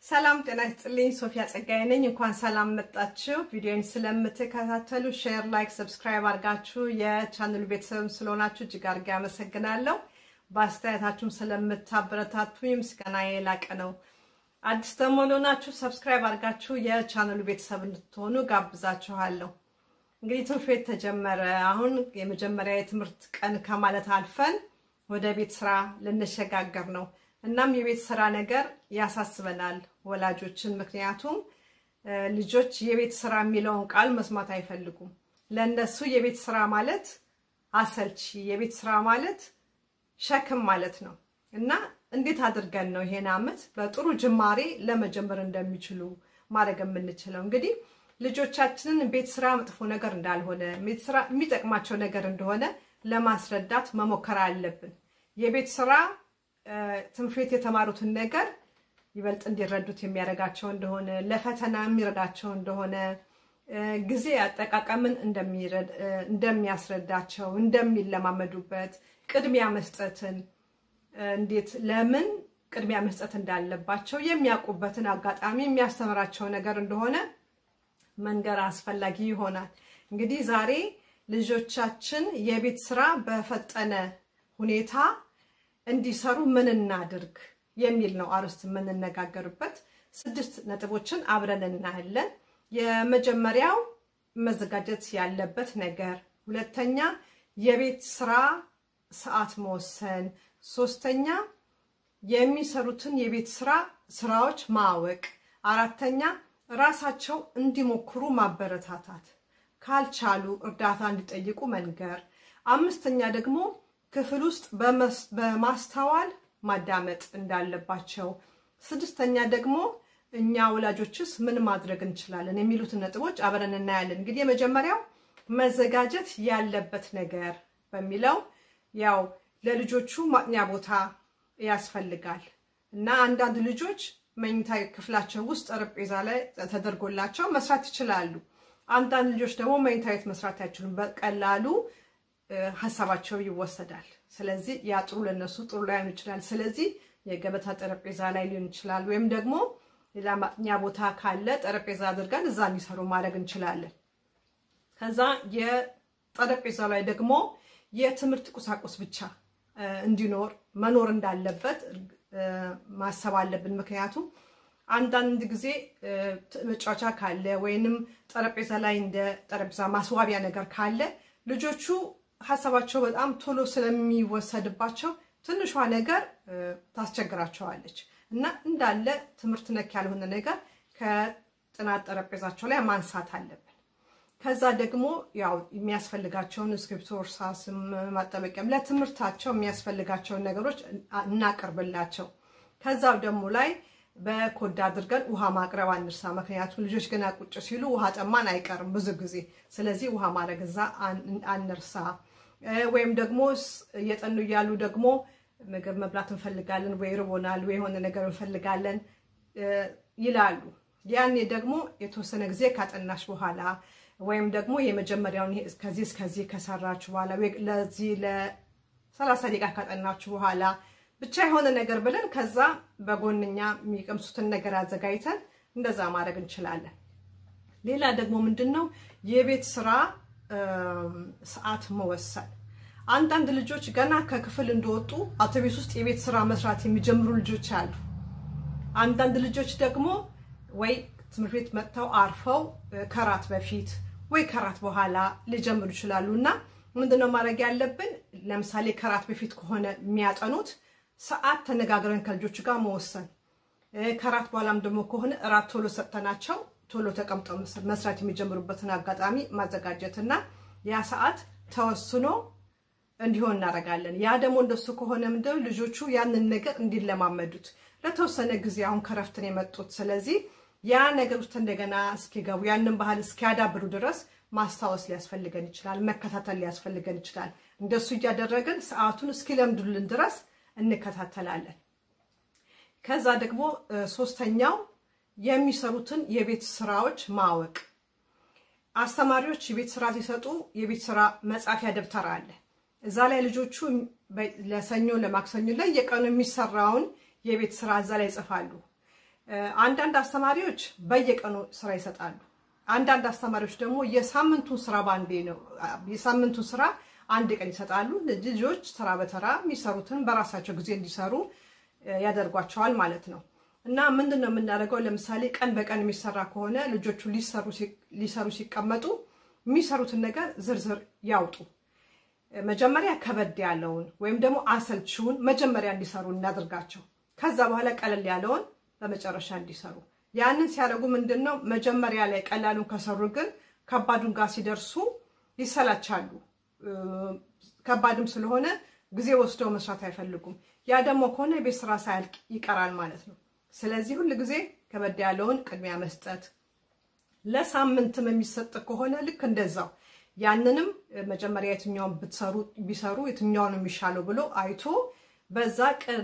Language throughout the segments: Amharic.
ሰላም ጤና ይስጥልኝ። ሶፊያ ጸጋዬ ነኝ። እንኳን ሰላም መጣችሁ። ቪዲዮን ስለምትከታተሉ ሼር፣ ላይክ፣ ሰብስክራይብ አድርጋችሁ የቻናሉ ቤተሰብ ስለሆናችሁ እጅግ አድርጌ አመሰግናለሁ። በአስተያየታችሁም ስለምታበረታቱኝ ምስጋና የላቀ ነው። አዲስ ደግሞ ለሆናችሁ ሰብስክራይብ አድርጋችሁ የቻናሉ ቤተሰብ እንድትሆኑ ጋብዛችኋለሁ። እንግዲህ ትምህርት ቤት ተጀመረ። አሁን የመጀመሪያ የትምህርት ቀን ከማለት አልፈን ወደ ቤት ስራ ልንሸጋገር ነው። እናም የቤት ስራ ነገር ያሳስበናል ወላጆችን። ምክንያቱም ልጆች የቤት ስራ የሚለውን ቃል መስማት አይፈልጉም። ለእነሱ የቤት ስራ ማለት አሰልቺ፣ የቤት ስራ ማለት ሸክም ማለት ነው እና እንዴት አድርገን ነው ይሄን አመት በጥሩ ጅማሬ ለመጀመር እንደሚችሉ ማድረግ የምንችለው? እንግዲህ ልጆቻችንን ቤት ስራ መጥፎ ነገር እንዳልሆነ፣ ቤት ስራ የሚጠቅማቸው ነገር እንደሆነ ለማስረዳት መሞከር አለብን። የቤት ስራ ትምህርት ቤት የተማሩትን ነገር ይበልጥ እንዲረዱት የሚያደርጋቸው እንደሆነ ለፈተና የሚረዳቸው እንደሆነ ጊዜ አጠቃቀምን እንደሚያስረዳቸው እንደሚለማመዱበት ቅድሚያ መስጠትን እንዴት ለምን ቅድሚያ መስጠት እንዳለባቸው የሚያውቁበትን አጋጣሚ የሚያስተምራቸው ነገር እንደሆነ መንገር አስፈላጊ ይሆናል። እንግዲህ ዛሬ ልጆቻችን የቤት ስራ በፈጠነ ሁኔታ እንዲሰሩ ምን እናድርግ የሚል ነው አርዕስት የምንነጋገርበት። ስድስት ነጥቦችን አብረን እናያለን። የመጀመሪያው መዘጋጀት ያለበት ነገር፣ ሁለተኛ የቤት ስራ ሰዓት መወሰን፣ ሶስተኛ የሚሰሩትን የቤት ስራ ስራዎች ማወቅ፣ አራተኛ ራሳቸው እንዲሞክሩ ማበረታታት፣ ካልቻሉ እርዳታ እንዲጠይቁ መንገር፣ አምስተኛ ደግሞ ክፍል ውስጥ በማስተዋል ማዳመጥ እንዳለባቸው፣ ስድስተኛ ደግሞ እኛ ወላጆችስ ምን ማድረግ እንችላለን የሚሉትን ነጥቦች አብረን እናያለን። እንግዲህ የመጀመሪያው መዘጋጀት ያለበት ነገር በሚለው ያው ለልጆቹ ማጥኛ ቦታ ያስፈልጋል እና አንዳንድ ልጆች መኝታ ክፍላቸው ውስጥ ጠረጴዛ ላይ ተደርጎላቸው መስራት ይችላሉ። አንዳንድ ልጆች ደግሞ መኝታ ቤት መስራት አይችሉም። በቀላሉ ሀሳባቸው ይወሰዳል። ስለዚህ ያ ጥሩ ለነሱ ጥሩ ላይሆን ይችላል። ስለዚህ የገበታ ጠረጴዛ ላይ ሊሆን ይችላል፣ ወይም ደግሞ ሌላ ማጥኛ ቦታ ካለ ጠረጴዛ አድርገን እዛ እንዲሰሩ ማድረግ እንችላለን። ከዛ የጠረጴዛ ላይ ደግሞ የትምህርት ቁሳቁስ ብቻ እንዲኖር መኖር እንዳለበት ማሰብ አለብን። ምክንያቱም አንዳንድ ጊዜ መጫወቻ ካለ ወይንም ጠረጴዛ ላይ እንደ ጠረጴዛ ማስዋቢያ ነገር ካለ ልጆቹ ሀሳባቸው በጣም ቶሎ ስለሚወሰድባቸው ትንሿ ነገር ታስቸግራቸዋለች እና እንዳለ ትምህርት ነክ ያልሆነ ነገር ከጥናት ጠረጴዛቸው ላይ ማንሳት አለብን። ከዛ ደግሞ ያው የሚያስፈልጋቸውን እስክሪብቶ፣ እርሳስም ማጠበቂያም ለትምህርታቸው የሚያስፈልጋቸውን ነገሮች እናቅርብላቸው። ከዛ ደግሞ ላይ በኮዳ አድርገን ውሃ ማቅረብ አንርሳ። ምክንያቱም ልጆች ገና ቁጭ ሲሉ ውሃ ጠማን አይቀርም ብዙ ጊዜ። ስለዚህ ውሃ ማድረግ እዛ አንርሳ። ወይም ደግሞ እየጠኑ እያሉ ደግሞ ምግብ መብላት እንፈልጋለን ወይ ርቦናል ወይ የሆነ ነገር እንፈልጋለን ይላሉ። ያኔ ደግሞ የተወሰነ ጊዜ ካጠናሽ በኋላ ወይም ደግሞ የመጀመሪያውን ከዚህ እስከዚህ ከሰራችሁ በኋላ ለዚህ ለሰላሳ ደቂቃ ካጠናችሁ በኋላ ብቻ የሆነ ነገር ብለን ከዛ በጎንኛ የሚቀምሱትን ነገር አዘጋጅተን እንደዛ ማድረግ እንችላለን። ሌላ ደግሞ ምንድን ነው የቤት ስራ ሰዓት መወሰን። አንዳንድ ልጆች ገና ከክፍል እንደወጡ አውቶቤስ ውስጥ የቤት ስራ መስራት የሚጀምሩ ልጆች አሉ። አንዳንድ ልጆች ደግሞ ወይ ትምህርት ቤት መጥተው አርፈው ከራት በፊት ወይ ከራት በኋላ ሊጀምሩ ይችላሉ እና ምንድነው ማድረግ ያለብን? ለምሳሌ ከራት በፊት ከሆነ የሚያጠኑት ሰዓት ተነጋግረን ከልጆቹ ጋር መወሰን፣ ከራት በኋላም ደግሞ ከሆነ እራት ቶሎ ሰጥተናቸው ቶሎ ተቀምጠው መስራት የሚጀምሩበትን አጋጣሚ ማዘጋጀት እና ያ ሰዓት ተወስኖ እንዲሆን እናደርጋለን። ያ ደግሞ እንደሱ ከሆነ ምንድነው ልጆቹ ያንን ነገር እንዲለማመዱት ለተወሰነ ጊዜ አሁን ከረፍትን የመጡት ስለዚህ ያ ነገር ውስጥ እንደገና እስኪገቡ ያንን ባህል እስኪያዳብሩ ድረስ ማስታወስ ሊያስፈልገን ይችላል። መከታተል ሊያስፈልገን ይችላል። እንደሱ እያደረግን ሰዓቱን እስኪለምዱልን ድረስ እንከታተላለን። ከዛ ደግሞ ሶስተኛው የሚሰሩትን የቤት ስራዎች ማወቅ። አስተማሪዎች የቤት ስራ ሲሰጡ የቤት ስራ መጻፊያ ደብተር አለ። እዛ ላይ ልጆቹ ለሰኞ ለማክሰኞ ላይ የቀኑ የሚሰራውን የቤት ስራ እዛ ላይ ይጽፋሉ። አንዳንድ አስተማሪዎች በየቀኑ ስራ ይሰጣሉ። አንዳንድ አስተማሪዎች ደግሞ የሳምንቱን ስራ በአንዴ ነው የሳምንቱን ስራ አንድ ቀን ይሰጣሉ። ልጆች ተራ በተራ የሚሰሩትን በራሳቸው ጊዜ እንዲሰሩ ያደርጓቸዋል ማለት ነው። እና ምንድን ነው የምናደርገው? ለምሳሌ ቀን በቀን የሚሰራ ከሆነ ልጆቹ ሊሰሩ ሲቀመጡ የሚሰሩትን ነገር ዝርዝር ያውጡ። መጀመሪያ ከበድ ያለውን ወይም ደግሞ አሰልቺውን መጀመሪያ እንዲሰሩ እናድርጋቸው። ከዛ በኋላ ቀለል ያለውን በመጨረሻ እንዲሰሩ። ያንን ሲያደርጉ ምንድን ነው መጀመሪያ ላይ ቀላሉን ከሰሩ ግን ከባዱን ጋር ሲደርሱ ይሰላቻሉ። ከባድም ስለሆነ ጊዜ ወስደው መስራት አይፈልጉም። ያ ደግሞ ከሆነ የቤት ስራ ሳያልቅ ይቀራል ማለት ነው። ስለዚህ ሁል ጊዜ ከበድ ያለውን ቅድሚያ መስጠት፣ ለሳምንትም የሚሰጥ ከሆነ ልክ እንደዛው ያንንም መጀመሪያ የትኛውን ብትሰሩ ቢሰሩ የትኛውን የሚሻለው ብሎ አይቶ በዛ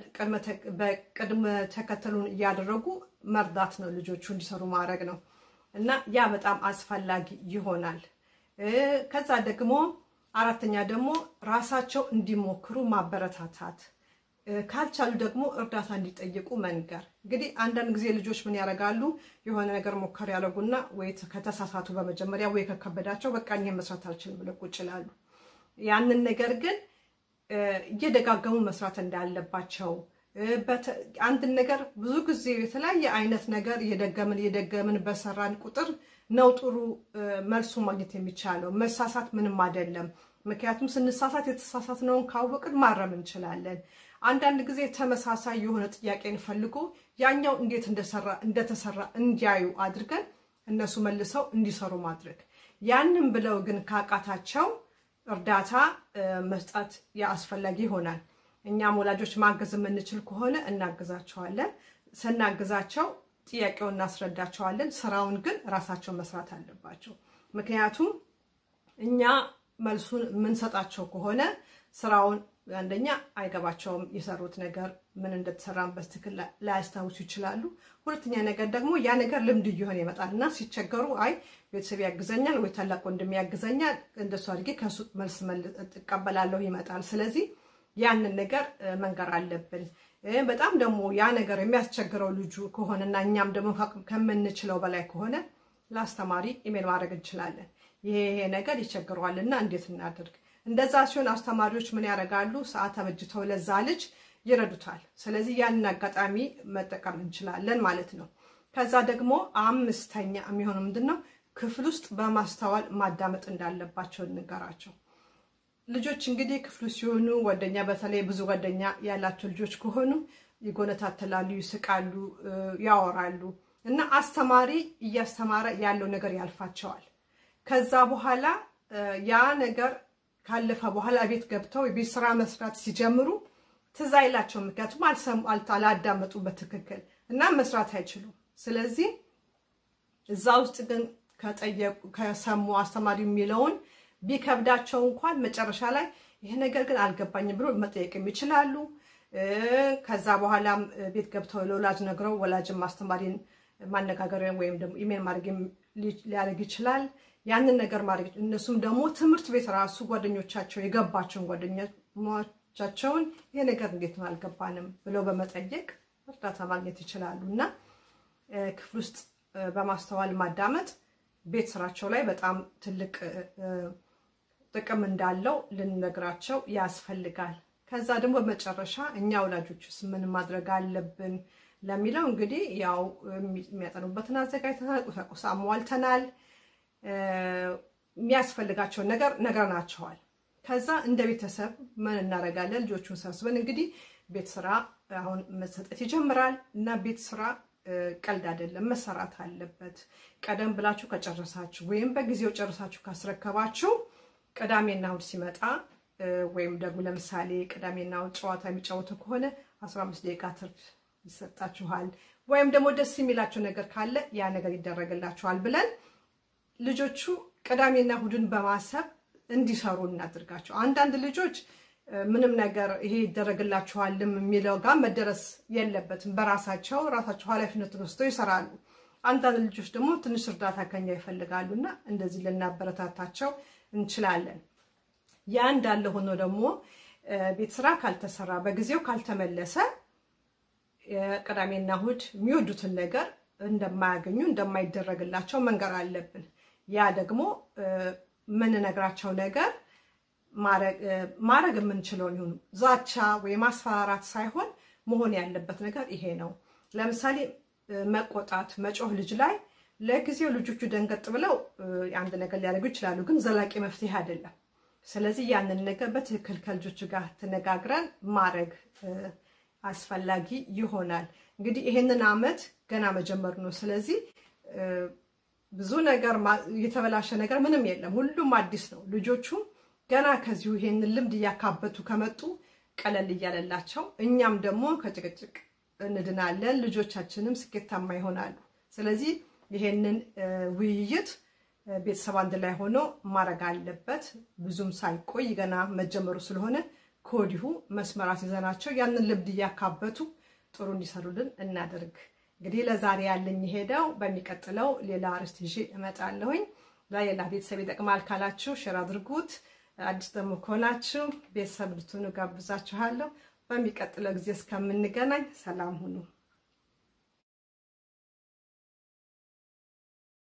በቅድመ ተከተሉን እያደረጉ መርዳት ነው፣ ልጆቹ እንዲሰሩ ማድረግ ነው እና ያ በጣም አስፈላጊ ይሆናል። ከዛ ደግሞ አራተኛ ደግሞ ራሳቸው እንዲሞክሩ ማበረታታት፣ ካልቻሉ ደግሞ እርዳታ እንዲጠይቁ መንገር። እንግዲህ አንዳንድ ጊዜ ልጆች ምን ያደርጋሉ? የሆነ ነገር ሞከር ያደርጉና ወይ ከተሳሳቱ በመጀመሪያ ወይ ከከበዳቸው በቃ እኔ መስራት አልችልም ብለው ቁጭ ይላሉ። ያንን ነገር ግን እየደጋገሙ መስራት እንዳለባቸው አንድን ነገር ብዙ ጊዜ የተለያየ አይነት ነገር እየደገምን እየደገምን በሰራን ቁጥር ነው ጥሩ መልሱ ማግኘት የሚቻለው። መሳሳት ምንም አይደለም። ምክንያቱም ስንሳሳት የተሳሳትነውን ካወቅን ማረም እንችላለን። አንዳንድ ጊዜ ተመሳሳይ የሆነ ጥያቄን ፈልጎ ያኛው እንዴት እንደተሰራ እንዲያዩ አድርገን እነሱ መልሰው እንዲሰሩ ማድረግ። ያንን ብለው ግን ካቃታቸው እርዳታ መስጠት አስፈላጊ ይሆናል። እኛም ወላጆች ማገዝ የምንችል ከሆነ እናግዛቸዋለን። ስናግዛቸው ጥያቄውን እናስረዳቸዋለን። ስራውን ግን ራሳቸው መስራት አለባቸው። ምክንያቱም እኛ መልሱን የምንሰጣቸው ከሆነ ስራውን አንደኛ አይገባቸውም። የሰሩት ነገር ምን እንደተሰራን በትክክል ላያስታውሱ ይችላሉ። ሁለተኛ ነገር ደግሞ ያ ነገር ልምድ እየሆነ ይመጣል እና ሲቸገሩ አይ ቤተሰብ ያግዘኛል ወይ ታላቅ ወንድም ያግዘኛል እንደሱ አድርጌ ከሱ መልስ እቀበላለሁ ይመጣል። ስለዚህ ያንን ነገር መንገር አለብን። በጣም ደግሞ ያ ነገር የሚያስቸግረው ልጁ ከሆነና እኛም ደግሞ ከምንችለው በላይ ከሆነ ለአስተማሪ ኢሜል ማድረግ እንችላለን። ይሄ ይሄ ነገር ይቸግረዋልና እንዴት እናድርግ? እንደዛ ሲሆን አስተማሪዎች ምን ያደርጋሉ? ሰዓት አበጅተው ለዛ ልጅ ይረዱታል። ስለዚህ ያንን አጋጣሚ መጠቀም እንችላለን ማለት ነው። ከዛ ደግሞ አምስተኛ የሚሆነው ምንድን ነው? ክፍል ውስጥ በማስተዋል ማዳመጥ እንዳለባቸው እንገራቸው። ልጆች እንግዲህ ክፍሉ ሲሆኑ ጓደኛ በተለይ ብዙ ጓደኛ ያላቸው ልጆች ከሆኑ ይጎነታተላሉ፣ ይስቃሉ፣ ያወራሉ እና አስተማሪ እያስተማረ ያለው ነገር ያልፋቸዋል። ከዛ በኋላ ያ ነገር ካለፈ በኋላ ቤት ገብተው የቤት ስራ መስራት ሲጀምሩ ትዝ አይላቸውም። ምክንያቱም አላዳመጡ በትክክል እና መስራት አይችሉም። ስለዚህ እዛ ውስጥ ግን ከሰሙ አስተማሪ የሚለውን ቢከብዳቸው እንኳን መጨረሻ ላይ ይሄ ነገር ግን አልገባኝም ብሎ መጠየቅም ይችላሉ። ከዛ በኋላም ቤት ገብተው ለወላጅ ነግረው ወላጅም አስተማሪን ማነጋገር ወይም ደግሞ ኢሜል ማድረግ ሊያደርግ ይችላል። ያንን ነገር ማድረግ እነሱም ደግሞ ትምህርት ቤት ራሱ ጓደኞቻቸው የገባቸውን ጓደኞቻቸውን ይሄ ነገር እንዴት ነው አልገባንም ብለው በመጠየቅ እርዳታ ማግኘት ይችላሉ እና ክፍል ውስጥ በማስተዋል ማዳመጥ ቤት ስራቸው ላይ በጣም ትልቅ ጥቅም እንዳለው ልንነግራቸው ያስፈልጋል። ከዛ ደግሞ በመጨረሻ እኛ ወላጆችስ ምን ማድረግ አለብን ለሚለው እንግዲህ ያው የሚያጠኑበትን አዘጋጅተናል፣ ቁሳቁስ አሟልተናል፣ የሚያስፈልጋቸውን ነገር ነግረናቸዋል። ከዛ እንደ ቤተሰብ ምን እናደርጋለን? ልጆቹን ሰብስበን እንግዲህ ቤት ስራ አሁን መሰጠት ይጀምራል እና ቤት ስራ ቀልድ አይደለም፣ መሰራት አለበት። ቀደም ብላችሁ ከጨረሳችሁ ወይም በጊዜው ጨርሳችሁ ካስረከባችሁ ቅዳሜና እሑድ ሲመጣ ወይም ደግሞ ለምሳሌ ቅዳሜና እሑድ ጨዋታ የሚጫወቱ ከሆነ 15 ደቂቃ ትርፍ ይሰጣችኋል። ወይም ደግሞ ደስ የሚላቸው ነገር ካለ ያ ነገር ይደረግላችኋል ብለን ልጆቹ ቅዳሜና እሑድን በማሰብ እንዲሰሩ እናድርጋቸው። አንዳንድ ልጆች ምንም ነገር ይሄ ይደረግላችኋልም የሚለው ጋር መደረስ የለበትም። በራሳቸው ራሳቸው ኃላፊነቱን ወስደው ይሰራሉ። አንዳንድ ልጆች ደግሞ ትንሽ እርዳታ ከኛ ይፈልጋሉ እና እንደዚህ ልናበረታታቸው እንችላለን። ያ እንዳለ ሆኖ ደግሞ ቤት ስራ ካልተሰራ በጊዜው ካልተመለሰ የቅዳሜና እሑድ የሚወዱትን ነገር እንደማያገኙ እንደማይደረግላቸው መንገር አለብን። ያ ደግሞ የምንነግራቸው ነገር ማድረግ የምንችለውን ይሁኑ። ዛቻ ወይ ማስፈራራት ሳይሆን መሆን ያለበት ነገር ይሄ ነው። ለምሳሌ መቆጣት፣ መጮህ ልጅ ላይ ለጊዜው ልጆቹ ደንገጥ ብለው አንድ ነገር ሊያደርጉ ይችላሉ፣ ግን ዘላቂ መፍትሄ አይደለም። ስለዚህ ያንን ነገር በትክክል ከልጆቹ ጋር ተነጋግረን ማድረግ አስፈላጊ ይሆናል። እንግዲህ ይሄንን ዓመት ገና መጀመሩ ነው። ስለዚህ ብዙ ነገር የተበላሸ ነገር ምንም የለም። ሁሉም አዲስ ነው። ልጆቹም ገና ከዚሁ ይሄንን ልምድ እያካበቱ ከመጡ ቀለል እያለላቸው እኛም ደግሞ ከጭቅጭቅ እንድናለን፣ ልጆቻችንም ስኬታማ ይሆናሉ። ስለዚህ ይሄንን ውይይት ቤተሰብ አንድ ላይ ሆኖ ማድረግ አለበት። ብዙም ሳይቆይ ገና መጀመሩ ስለሆነ ከወዲሁ መስመራት ይዘናቸው ያንን ልምድ እያካበቱ ጥሩ እንዲሰሩልን እናደርግ። እንግዲህ ለዛሬ ያለኝ ሄደው በሚቀጥለው ሌላ አርዕስት ይዤ እመጣለሁኝ። ለሌላ ቤተሰብ ይጠቅማል ካላችሁ ሼር አድርጉት። አዲስ ደግሞ ከሆናችሁ ቤተሰብ ልትሆኑ ጋብዛችኋለሁ። በሚቀጥለው ጊዜ እስከምንገናኝ ሰላም ሁኑ።